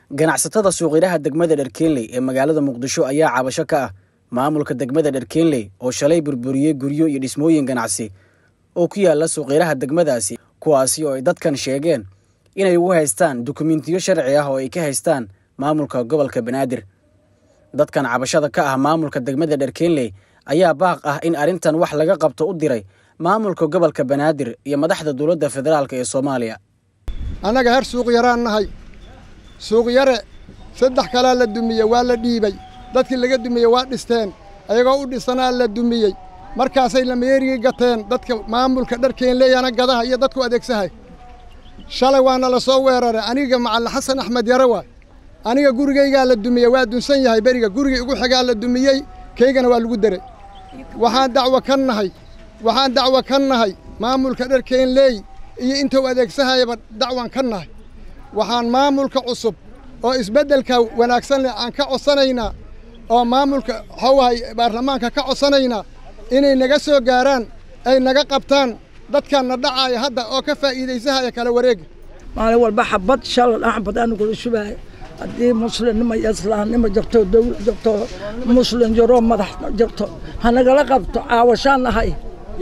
ganacsatada suuqyaraha degmada dherkeenley ee magaalada muqdisho ayaa cabasho ka ah maamulka degmada dherkeenley oo shalay burburiyey guryo iyo dhismooyin ganacsi oo ku yaala suuqyaraha degmadaasi kuwaasi oo ay dadkan sheegeen inay ugu haystaan dukumentiyo sharci ah oo ay ka haystaan maamulka gobolka banaadir dadkan cabashada ka ah maamulka degmada dherkeenley ayaa baaq ah in arrintan wax laga qabto u diray maamulka gobolka banaadir iyo madaxda dowladda federaalk ee soomaaliya annaga her suuq yaraan nahay suuq yare saddex kalaa la dumiyey waa la dhiibay dadkii laga dumiyey waa dhisteen ayagoo u dhisanaa la dumiyey markaasay lameerigii gateen dadka maamulka dharkeenleeyana gadaha iyo dadku adeegsahay shalay waana la soo weeraray aniga macalla xasan axmed yare waay aniga gurigaygaa la dumiyey waa dunsan yahay beriga gurigii ugu xigaa la dumiyey kaygana waa lagu deray waxaan dacwo ka nahay waxaan dacwo ka nahay maamulka dharkeenleey iyo intuu adeegsahayaba dacwan ka nahay waxaan maamulka cusub oo isbeddelka wanaagsan leh aan ka codsanaynaa oo maamulka xawahay baarlamaanka ka codsanaynaa inay naga soo gaaraan ay naga qabtaan dadkanna dhacaaya hadda oo ka faa'iidaysahaya kala wareega maalin walba xabad shalal axbad anigula shubaayo haddii muslimnimo iyo islaamnimo jirto dawlad jirto muslim jiro madax jirto hanagala qabto caawashaan nahay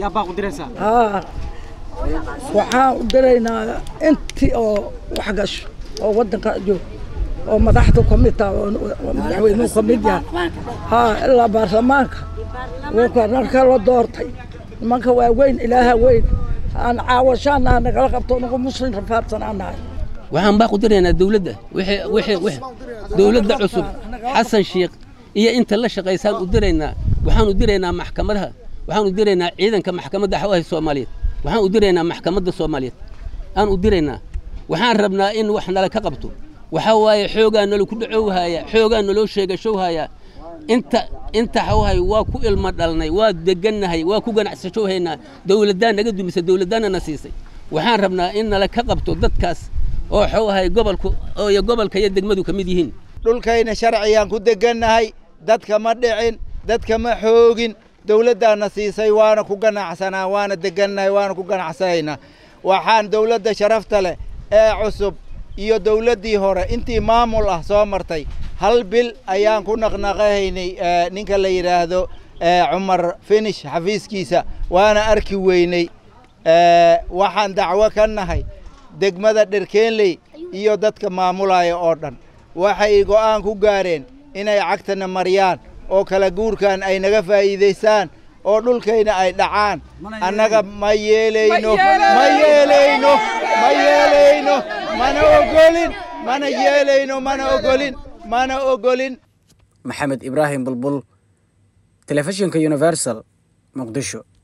haa waxaan u diraynaa intii oo wax gasho oo waddanka joog oo madaxdu ka mid taha oo madaxweynuhu ka mid yahay haa ilaa baarlamaanka narka la doortay nimanka waa weyn ilaaha weyn aan caawashaanaha nagala qabto nagu muslim rafaadsan aan nahay waxaan baa ku diraynaa dawladda dawladda cusub xasan sheikh iyo inta la shaqaysaan u diraynaa waxaan u diraynaa maxkamadaha waxaan u diraynaa ciidanka maxkamadda xawaha soomaaliyeed waxaan u diraynaa maxkamadda soomaaliyeed aan u diraynaa waxaan rabnaa in wax nala ka qabto waxaa waaye xoogaa nala ku dhacowhaya xoogaa naloo sheegashowhaya inta inta xawahay waa ku ilmo dhalnay waa degannahay waa ku ganacsashowhaynaa dawladdaa naga dumisa dawladdaana na siisay waxaan rabnaa in nala ka qabto dadkaas oo xawahay gobolku iyo gobolka iyo degmadu ka mid yihiin dhulkayna sharciyaan ku degannahay dadka ma dhicin dadka ma xoogin dawladdaana siisay waana ku ganacsanaa waana degannahay waana ku ganacsanaynaa waxaan dawladda sharafta leh ee cusub iyo dawladdii hore intii maamul ah soo martay hal bil ayaan ku naqnaqahaynay ninka la yidhaahdo cumar finish xafiiskiisa waana arki weynay waxaan dacwo ka nahay degmada dherkeenley iyo dadka maamulaya oo dhan waxay go'aan ku gaareen inay cagtana mariyaan oo kala guurkan ay naga faa'iidaystaan oo dhulkayna ay dhacaan annaga ma yeelayno ma yeelayno ma yeelayno mana ogolin mana yeelayno mana ogolin mana ogolin maxamed ibraahim bulbul telefishinka universal muqdisho